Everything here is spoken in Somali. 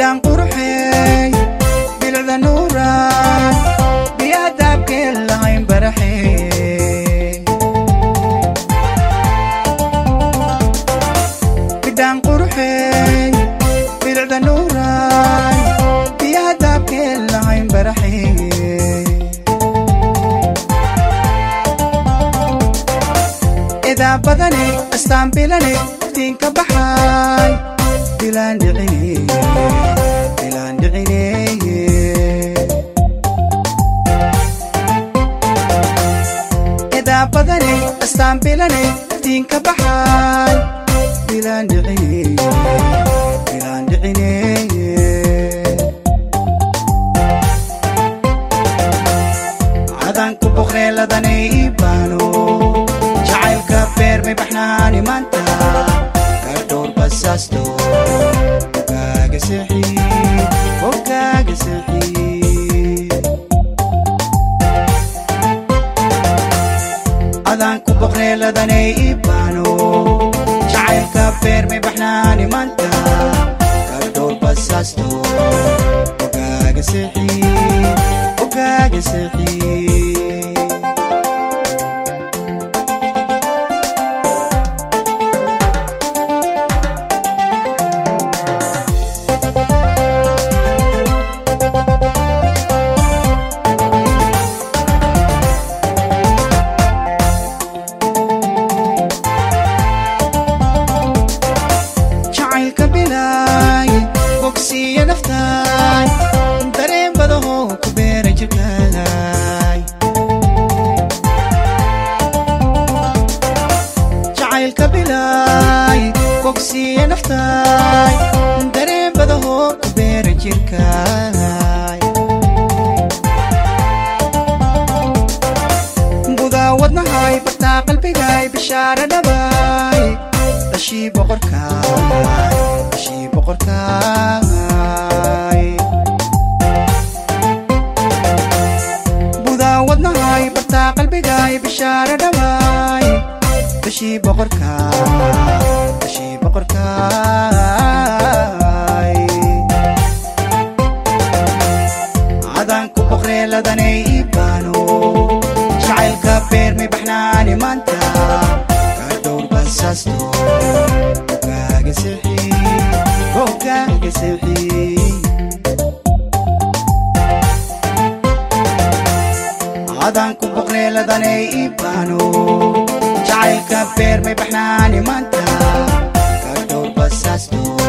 bidhaan quruxey bilicda nuuraan biyaha daabkeen lahayn baraxey bidhaan quruxey bilicda nuuraan biyaha daabkeen lahayn baraxey idaa badane astaan bilane iftiinka baxay bilaan dhicine bilaan dhicine idaa badane astaan bilane iftiinka baxay bilaan dhicine bilaan dhicine cadan ku boqreeladanay ibaano jacaylka beermay baxnaani maanta kardhowr basaasto ogaaga seexi ogaaga seexi adaan ku boqreeladanay ibaano jacaylka beermay baxnaani maanta kardhowr basaasto ogaaga seexi ogaaga seexi jacaylka bilaay bogsiya naftaay dareen badaho ku beera jirkaay jacaylka bilaay bogsiya naftaay dareen badaho ku beera jirkaay gudaa wadnahay bartaa qalbigaay bishaara dhabaay dhashii boqorkaay dhashii boqorkaay budaa wadnahay bartaa qalbigaay bishaara dhabaay dhashii boqorkaay dhashii boqorkaay cadaan ku boqreeladanay ibaano jacaylka beermay baxnaani maanta kardhowr basaasto ogaaga seexi ogaaga seexi cadaan ku boqreeladanay ibaano jacaylka beermay baxnaani maanta kardhowr basaasto